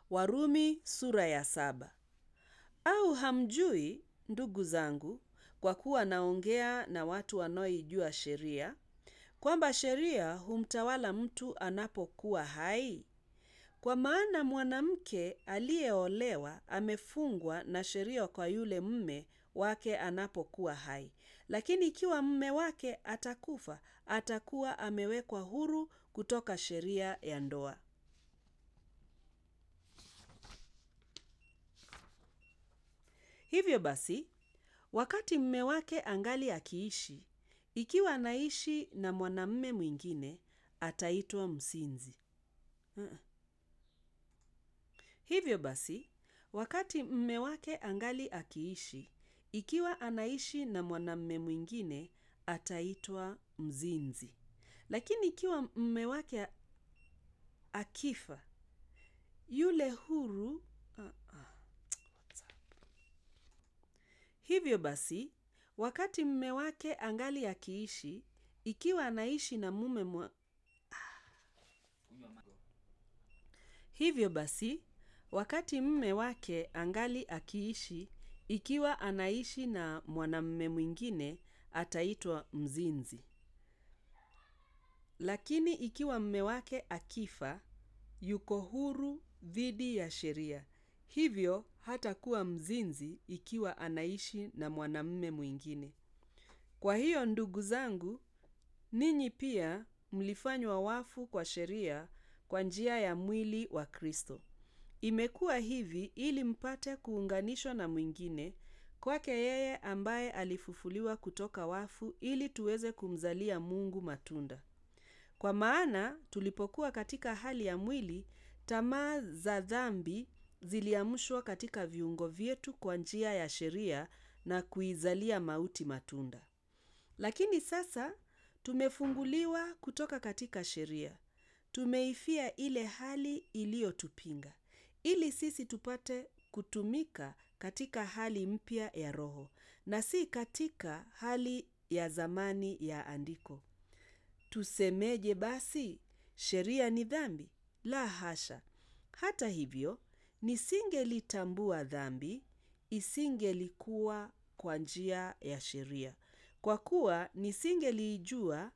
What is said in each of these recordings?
Warumi sura ya saba. Au hamjui ndugu zangu, kwa kuwa naongea na watu wanaoijua sheria, kwamba sheria humtawala mtu anapokuwa hai? Kwa maana mwanamke aliyeolewa amefungwa na sheria kwa yule mume wake anapokuwa hai. Lakini ikiwa mume wake atakufa, atakuwa amewekwa huru kutoka sheria ya ndoa. Hivyo basi, wakati mume wake angali akiishi, ikiwa anaishi na mwanamume mwingine, ataitwa mzinzi. Hivyo basi, wakati mume wake angali akiishi, ikiwa anaishi na mwanamume mwingine, ataitwa mzinzi. Lakini ikiwa mume wake akifa, yule huru Hivyo basi, wakati mume wake angali akiishi, ikiwa anaishi na mume mwa... Hivyo basi, wakati mume wake angali akiishi, ikiwa anaishi na mwanamume mwingine, ataitwa mzinzi. Lakini ikiwa mume wake akifa, yuko huru dhidi ya sheria. Hivyo hatakuwa mzinzi ikiwa anaishi na mwanamume mwingine. Kwa hiyo ndugu zangu, ninyi pia mlifanywa wafu kwa sheria kwa njia ya mwili wa Kristo. Imekuwa hivi ili mpate kuunganishwa na mwingine kwake yeye ambaye alifufuliwa kutoka wafu ili tuweze kumzalia Mungu matunda. Kwa maana tulipokuwa katika hali ya mwili, tamaa za dhambi ziliamshwa katika viungo vyetu kwa njia ya sheria na kuizalia mauti matunda. Lakini sasa tumefunguliwa kutoka katika sheria. Tumeifia ile hali iliyotupinga. Ili sisi tupate kutumika katika hali mpya ya roho na si katika hali ya zamani ya andiko. Tusemeje basi? Sheria ni dhambi? La hasha. Hata hivyo, nisingelitambua dhambi, isingelikuwa kwa njia ya sheria. Kwa kuwa nisingelijua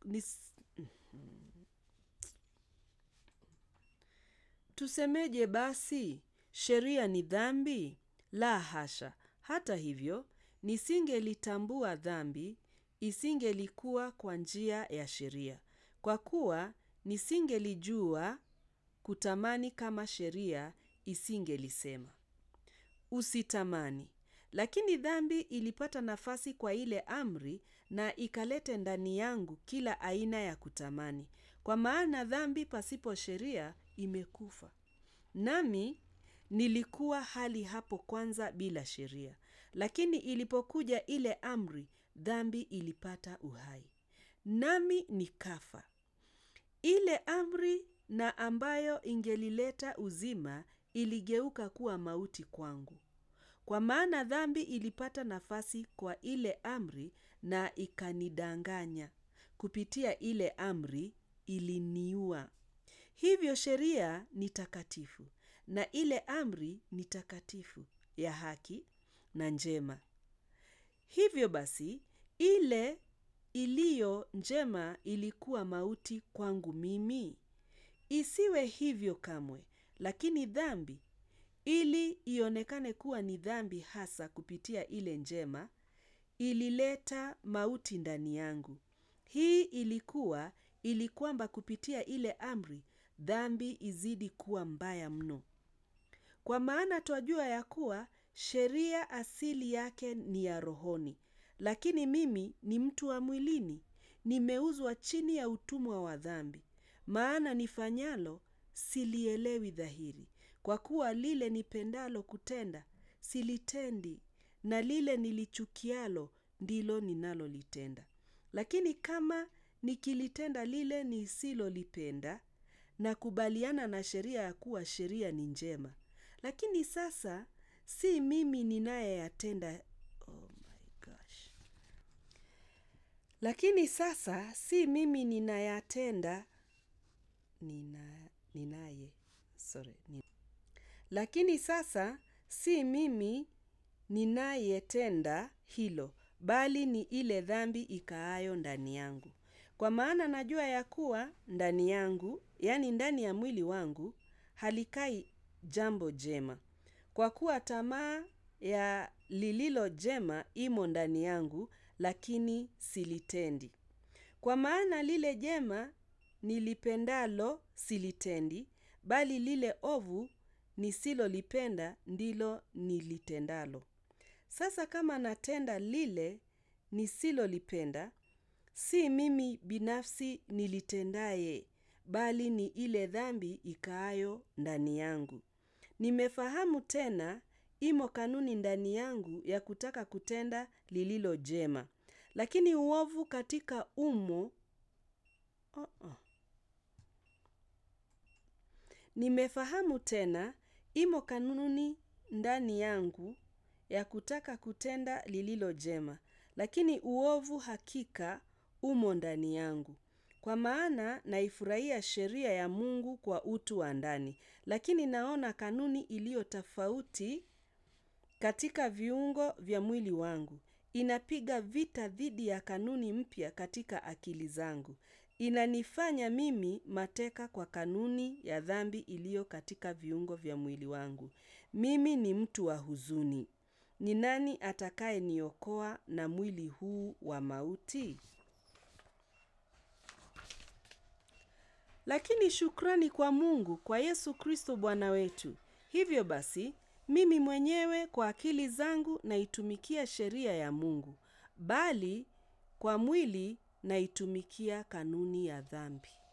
Tusemeje basi? Sheria ni dhambi? La hasha. Hata hivyo, nisingelitambua dhambi, isingelikuwa kwa njia ya sheria. Kwa kuwa nisingelijua kutamani kama sheria isingelisema. Usitamani. Lakini dhambi ilipata nafasi kwa ile amri na ikalete ndani yangu kila aina ya kutamani. Kwa maana dhambi pasipo sheria imekufa. Nami nilikuwa hali hapo kwanza bila sheria. Lakini ilipokuja ile amri, dhambi ilipata uhai. Nami nikafa. Ile amri na ambayo ingelileta uzima iligeuka kuwa mauti kwangu. Kwa maana dhambi ilipata nafasi kwa ile amri na ikanidanganya. Kupitia ile amri iliniua. Hivyo sheria ni takatifu na ile amri ni takatifu ya haki na njema. Hivyo basi ile iliyo njema ilikuwa mauti kwangu mimi. Isiwe hivyo kamwe, lakini dhambi ili ionekane kuwa ni dhambi hasa kupitia ile njema, ilileta mauti ndani yangu. Hii ilikuwa ili kwamba kupitia ile amri, dhambi izidi kuwa mbaya mno. Kwa maana twajua ya kuwa, sheria asili yake ni ya rohoni, lakini mimi ni mtu wa mwilini, nimeuzwa chini ya utumwa wa dhambi. Maana nifanyalo, silielewi dhahiri. Kwa kuwa lile nipendalo kutenda, silitendi, na lile nilichukialo, ndilo ninalolitenda. Lakini kama nikilitenda lile nisilolipenda, nakubaliana na sheria ya kuwa sheria ni njema. Lakini sasa, si mimi ninayeyatenda. Oh my gosh. Lakini sasa, si mimi ninayatenda, ninaye, sorry. Lakini sasa si mimi ninayetenda hilo, bali ni ile dhambi ikaayo ndani yangu. Kwa maana najua ya kuwa ndani yangu, yaani ndani ya mwili wangu, halikai jambo jema. Kwa kuwa tamaa ya lililo jema imo ndani yangu, lakini silitendi. Kwa maana lile jema nilipendalo silitendi, bali lile ovu nisilolipenda ndilo nilitendalo. Sasa kama natenda lile nisilolipenda, si mimi binafsi nilitendaye, bali ni ile dhambi ikaayo ndani yangu. Nimefahamu tena imo kanuni ndani yangu ya kutaka kutenda lililo jema. Lakini uovu katika umo, nimefahamu tena imo kanuni ndani yangu ya kutaka kutenda lililo jema. Lakini uovu hakika umo ndani yangu. Kwa maana naifurahia sheria ya mungu kwa utu wa ndani. Lakini naona kanuni iliyo tofauti katika viungo vya mwili wangu. Inapiga vita dhidi ya kanuni mpya katika akili zangu. Inanifanya mimi mateka kwa kanuni ya dhambi iliyo katika viungo vya mwili wangu. Mimi ni mtu wa huzuni. Ni nani atakayeniokoa na mwili huu wa mauti? Lakini shukrani kwa mungu kwa Yesu Kristo bwana wetu. Hivyo basi, mimi mwenyewe kwa akili zangu naitumikia sheria ya mungu. Bali, kwa mwili naitumikia kanuni ya dhambi.